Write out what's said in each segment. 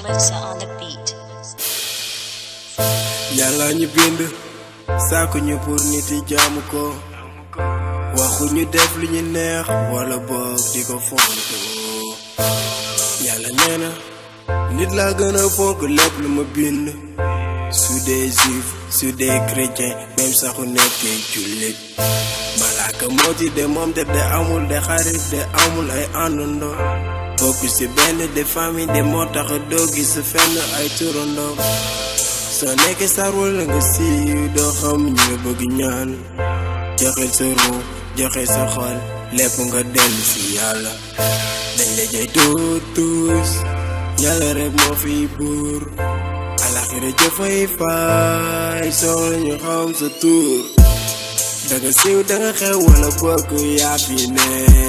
Melissa on the beat. yàlla ñu bind sàkku ñu pour nit yi jaamu ko waxu ñu def lu ñu neex wala boog di ko fonto yàlla nee na nit laa gën a fonk lépp lu ma bind su dee juif su dee chrétien même saxu nekkee jullit malaaka moo ci de moom def de amul de xarit de amul ay àndandoo bokk ci benn de famille de moo tax doo gis fenn ay turandoo soo nekkee sar wala nga siiw doo xam ñu la bëgg ñaan joxe sa ruu joxe sa xol lépp nga dellu si yàlla dañ la jay tuut tuus yàlla rek moo fi buur alaxira jëfay faay soxla ñu xam sa tuur danga siiw danga xew wala bokk yaa fi ne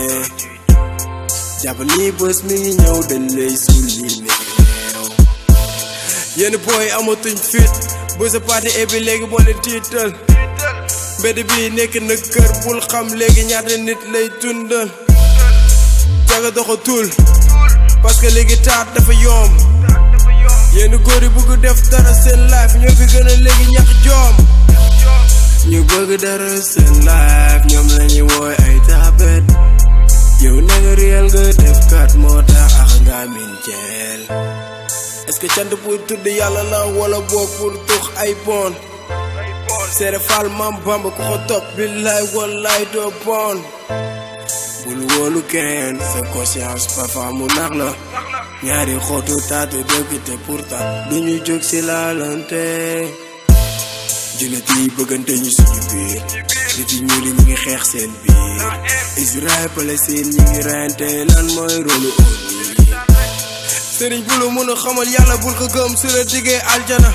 jàpp ni bés mi ngi ñëw dañ lay sulli neew yenn booy amatuñ fit bu sa parti bi léegi boo leen tiital mbedd bi nekk na kër bul xam léegi ñaata nit lay tundal jaga doxatul parce que léegi taat dafa yomb yenn góor yi bëgg def dara seen life ñoo fi gën a léegi ñax joom ñu bëgg dara seen life ñoom lañuy wooy ay taabet yow nanga réel nga def kat moo tax ax nga min jeel est-ce que cant pour tudd yàlla la wala boog pour tux ay bon seere faal mam bamba ku ko topp billaay wallaay doo bon bul wóolu kenn sa conscience parfois mu nax la ñaari xootu taatu dëgg te pourtant duñu jóg si laalante jullit yi bëggante ñu suñu biir nit yi ñuul yi ñu ngi xeex seen biir Israël Palestine ñu ngi reyante lan mooy rôlu ONU sëriñ bu la mën a xamal yàlla bul ko gëm su la diggee aljana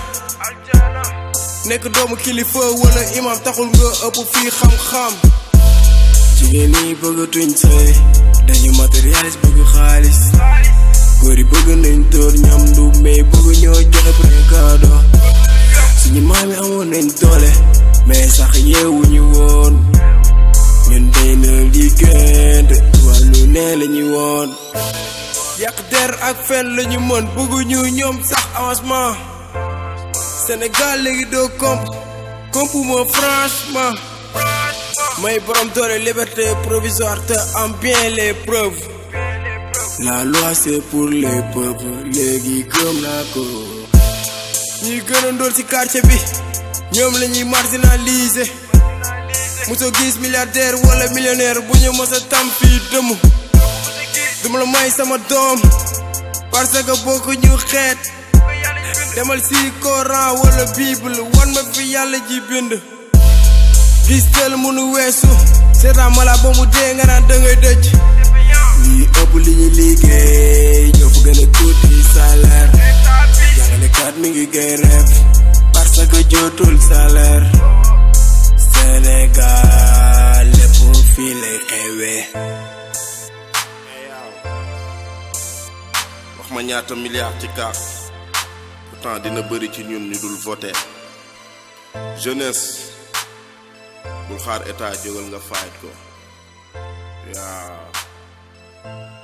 nekk doomu kilifa wala imam taxul nga ëpp fii xam-xam jigéen ñi bëggatuñ sëy dañu matérialiste bëgg xaalis góor yi bëgg nañ tóor ñam du mais bëgg ñoo joxe précado suñu maam yi amoon nañ doole mais sax yeewuñu woon ñun day na liggéeyante wàllu nee lañu woon yàq der ak fen lañu mën bëgguñu ñoom sax avancement Sénégal léegi doo comp comp moo franchement may borom doole liberté provisoire te am bien les preuves la loi c'est pour les peuples léegi gëm naa ko ñuy gën a ndóol ci quartier bi ñoom la ñuy marginaliser mosoo gis milliardaire wala millionnaire bu ñu mos a tam fii dëmm duma la may sama doom parce que bokku ñu xeet demal si Coran wala Bible wan ma fi yàlla ji bind gis teel mënu weesu seetaan mala ba mu dee nga naan dangay dëj lii ëpp li ñu liggéey ñoo fa gën a tuuti salaire jàngalekat mi ngi gay rêve parce que jotul salaire Sénégal lépp fii lay xewee wax ma ñaata milliards ci kaak pourtant dina bëri ci ñun ñu dul voter jeunesse bul xaar état jógal nga fayit ko yaa